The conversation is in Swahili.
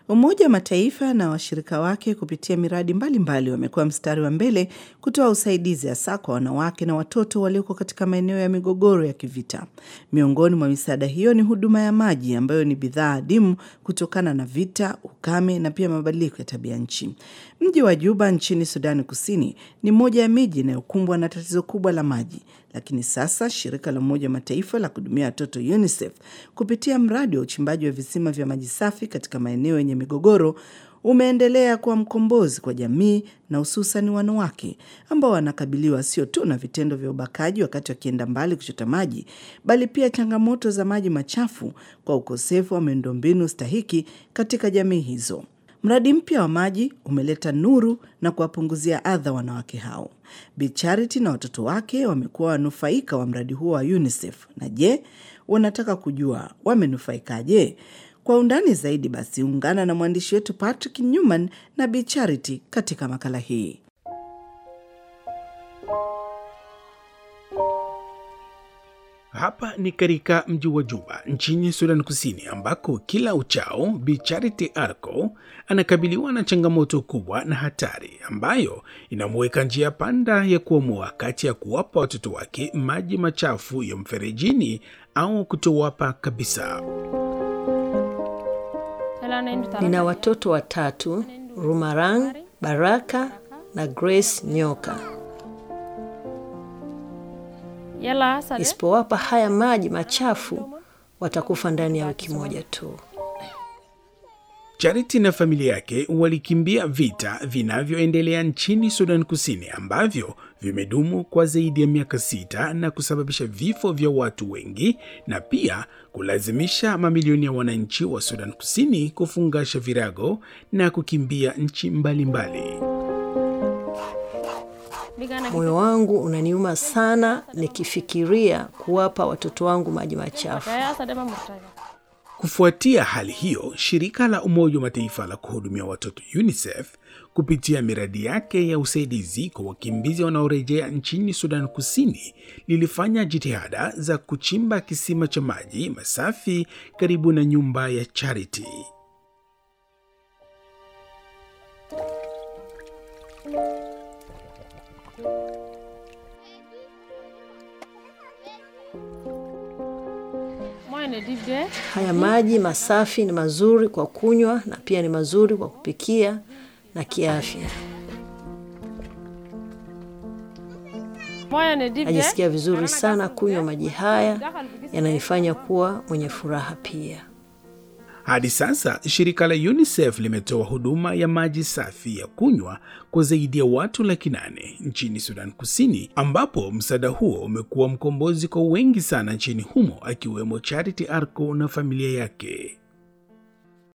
Umoja wa Mataifa na washirika wake kupitia miradi mbalimbali wamekuwa mstari wa mbele kutoa usaidizi hasa kwa wanawake na watoto walioko katika maeneo ya migogoro ya kivita. Miongoni mwa misaada hiyo ni huduma ya maji ambayo ni bidhaa adimu kutokana na vita, ukame na pia mabadiliko ya tabia nchi. Mji wa Juba nchini Sudani Kusini ni moja ya miji inayokumbwa na tatizo kubwa la maji, lakini sasa shirika la Umoja wa Mataifa la kuhudumia watoto UNICEF kupitia mradi wa uchimbaji wa visima vya maji safi katika maeneo yenye migogoro umeendelea kuwa mkombozi kwa jamii na hususan wanawake ambao wanakabiliwa sio tu na vitendo vya ubakaji wakati wakienda mbali kuchota maji, bali pia changamoto za maji machafu kwa ukosefu wa miundombinu stahiki katika jamii hizo. Mradi mpya wa maji umeleta nuru na kuwapunguzia adha wanawake hao. Bi Charity na watoto wake wamekuwa wanufaika wa mradi huo wa UNICEF. Na je, wanataka kujua wamenufaikaje? Kwa undani zaidi, basi ungana na mwandishi wetu Patrick Newman na Bi Charity katika makala hii. Hapa ni katika mji wa Juba nchini Sudan Kusini, ambako kila uchao Bi Charity Arco anakabiliwa na changamoto kubwa na hatari ambayo inamuweka njia panda ya kuamua kati ya kuwapa watoto wake maji machafu ya mferejini au kutowapa kabisa. Nina watoto watatu, Rumarang, Baraka na Grace Nyoka. Isipowapa haya maji machafu watakufa ndani ya wiki moja tu. Charity na familia yake walikimbia vita vinavyoendelea nchini Sudan Kusini ambavyo vimedumu kwa zaidi ya miaka sita na kusababisha vifo vya watu wengi na pia kulazimisha mamilioni ya wananchi wa Sudan Kusini kufungasha virago na kukimbia nchi mbalimbali mbali. Moyo wangu unaniuma sana nikifikiria kuwapa watoto wangu maji machafu. Kufuatia hali hiyo, shirika la Umoja wa Mataifa la kuhudumia watoto UNICEF kupitia miradi yake ya usaidizi kwa wakimbizi wanaorejea nchini Sudan Kusini lilifanya jitihada za kuchimba kisima cha maji masafi karibu na nyumba ya Charity. Haya maji masafi ni mazuri kwa kunywa na pia ni mazuri kwa kupikia na kiafya. Najisikia vizuri sana kunywa maji haya, yananifanya kuwa mwenye furaha pia. Hadi sasa shirika la UNICEF limetoa huduma ya maji safi ya kunywa kwa zaidi ya watu laki nane nchini Sudan Kusini, ambapo msaada huo umekuwa mkombozi kwa wengi sana nchini humo, akiwemo Charity Arco na familia yake.